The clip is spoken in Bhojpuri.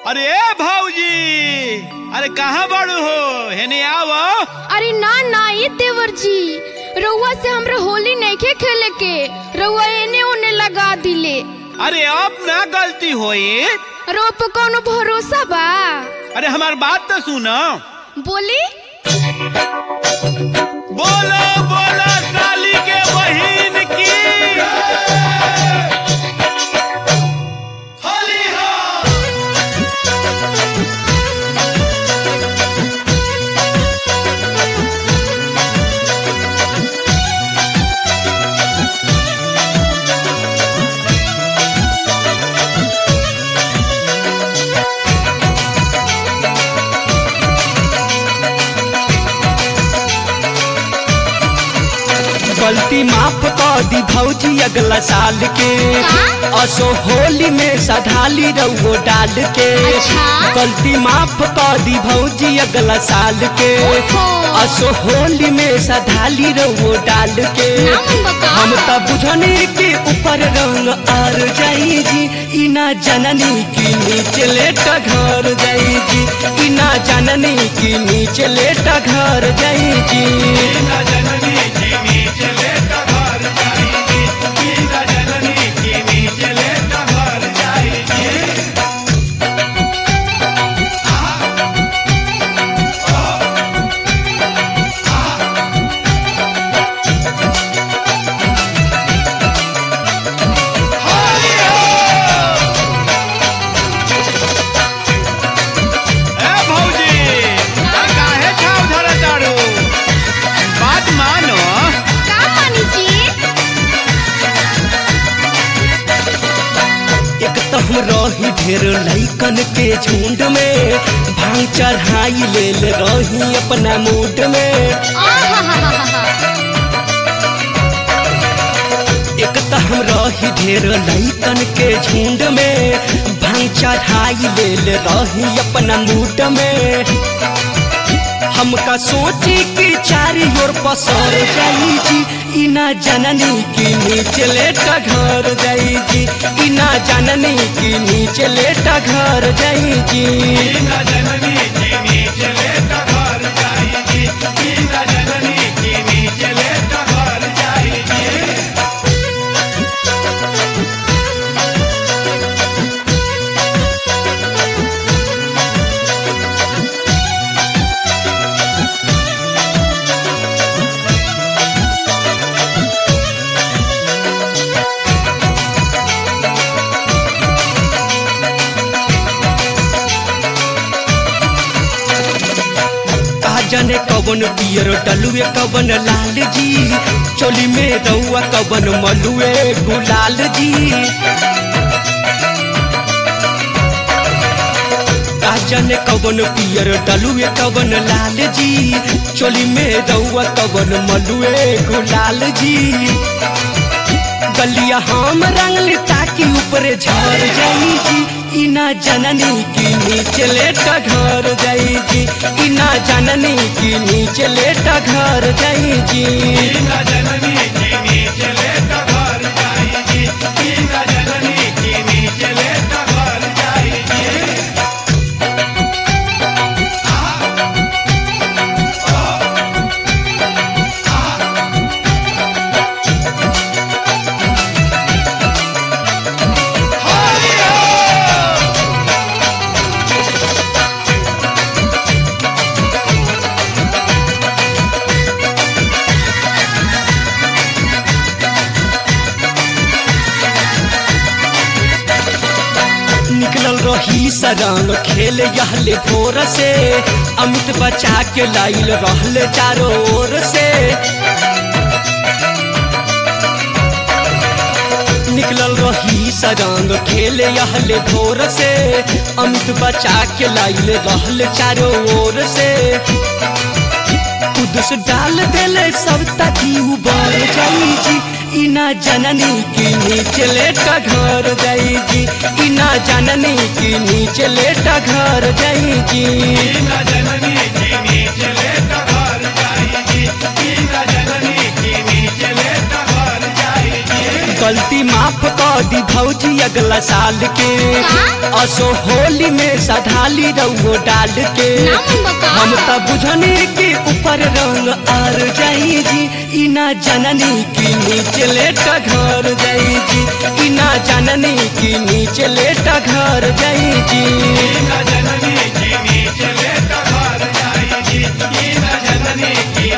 अरे ए भौजी अरे कहाँ बड़ू हो हेने आव अरे ना ना ये देवर जी रउआ से हमरा होली नइखे खेले के रउआ एने ओने लगा दिले अरे अब ना गलती होई रउआ पे कौनो भरोसा बा अरे हमार बात तो सुनो बोली बोलो बोलो काली के बहिन की होली हो गलती माफ कर दी भौजी अगला साल के का? असो होली में सधाली रउओ डाल के अच्छा। गलती माफ कर दी भौजी अगला साल के ओहो। असो होली में सधाली रउओ डाल के ना मन बका। हम त बुझने के ऊपर रंग आर जाई जी इना जननी की नीचे लेट घर जाई जी इना जननी की नीचे लेट घर जाई जी ए भौजी आ काहे छाव धरा ताड़ू बात मानो का मानी जी एक तो हम रही ढेर लैकन के झुंड में भांग चढ़ाई लेल रही अपना मूड में आहाहाहा। एक तो हम रही ढेर लैकन के झुंड में भांग चढ़ाई लेल रही अपना मूड में हमका सोची कि चारी ओर पसर जाई जी इना जननी की नीचे लेटा घर जाई जी इना जननी की नीचे लेटा घर जाई जी का जाने कवन पियर डलुए कवन लाल जी चोली में रउआ कवन मलुए गुलाल जी का जाने कवन पियर डलुए कवन लाल जी चोली में रउआ कवन मलुए गुलाल जी गलिया हम रंगली ताकि ऊपरे झर जाई जी इना जननी की नीचे लेटा घर जाई जी इना जननी की नीचे लेटा घर जाई जी निकलल रही सरंग खेल यहले भोर से अमित बचा के लाइल रहले चारों ओर से निकलल रही सरंग खेल यहले भोर से अमित बचा के लाइल रहले चारों ओर से कुदस डाल देले सब तकी उबर जाई जी इना जननी की नीचे लेटा घर जाई जी इना जननी की नीचे लेटा घर जाई जी गलती माफ कर दी भौजी अगला साल के का? असो होली में सधाली रउओ डाल के ना मन बका। हम त बुझने के ऊपर रंग आर जाई जी इना जननी की नीचे लेटा घर जाई जी इना जननी की नीचे लेटा घर जाई जी जननी की नीचे लेटा घर जाई जी ई न जननी की